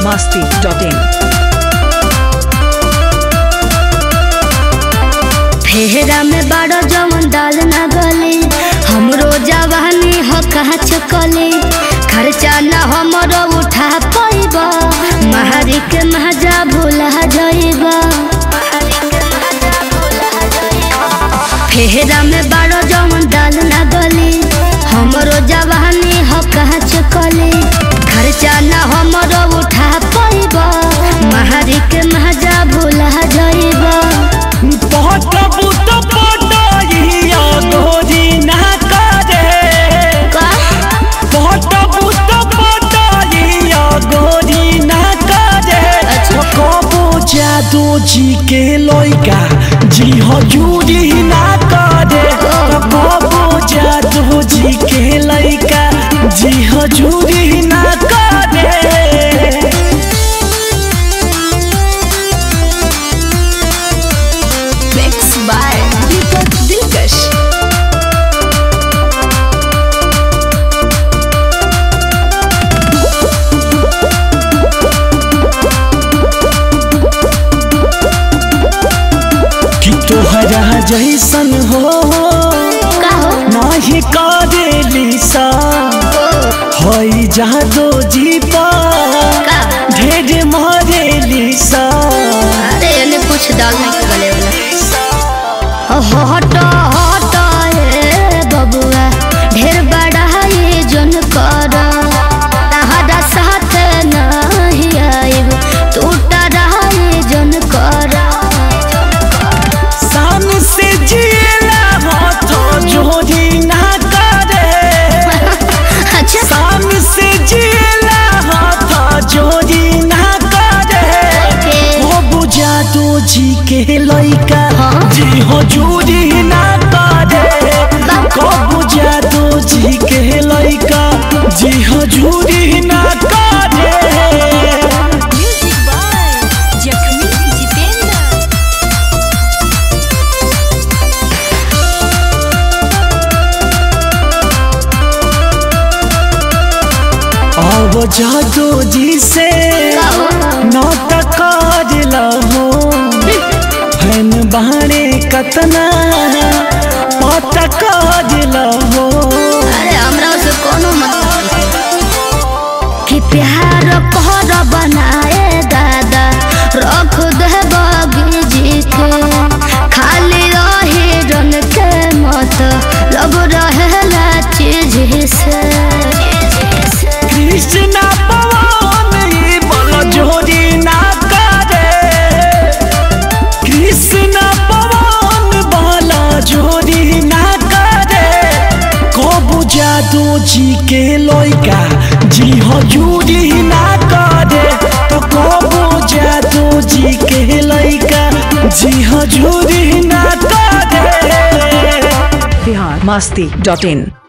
masti.in. फेहरा में बड़ो जवन दाल ना गली हमरो जवानी हो कहा चकली खर्चा ना हमरो उठा पैबा महरी के महजा भूला जाइबा फेहरा में बड़ो जवन दाल ना गली हमरो जवानी हो कहा चकली खर्चा ना हमरो उठा पैबा महरी के महजा भूला जाइबा पटबू तो पटइया गोरी ना करे का पटबू तो पटइया गोरी ना करे अच्छा। कबो जादू जी के लइका जी हजूरी ना करे कबो जादू जी के लइका जी हजूरी ना करे Mixed by Deepak Dilkash. कि तोहरा जैसन हो का हो नाही करेली सा हई जादो जी पर का ढेर मारेली सा अरे एने कुछ दाल नहीं के गले वाला हो हट हट ए बबुआ ढेर बड़ा ये जन कर तहरा साथ नहीं आइब टूटा ये जन कर सान से जिला हाथ जोड़ी ना करे अच्छा सान से जिला हाथ जोड़ी ना करे के हो बुझा दो जी के लइका हाँ? जी हो जूरी ना करे को बुझा दो जी के लइका जी हो जूरी ना करे म्यूजिक बाय जखमी जितेंद्र अब जादू जी से नाटक लहो फैन बाणे कतना पटक लहो अरे हमरा से कोनो मतलब नहीं कि प्यार कहर बनाए दादा रख दे बगीजी के खाली रही रन के मत लब रहेला चीज से कृष्ण पवन ई बल जोड़ी ना करे कृष्ण पवन बाला जोड़ी ना करे को बुझा दो जी के लइका जी हजूरी ना करे तो को बुझा दो जी के लइका जी हजूरी ना करे Bihar masti.in.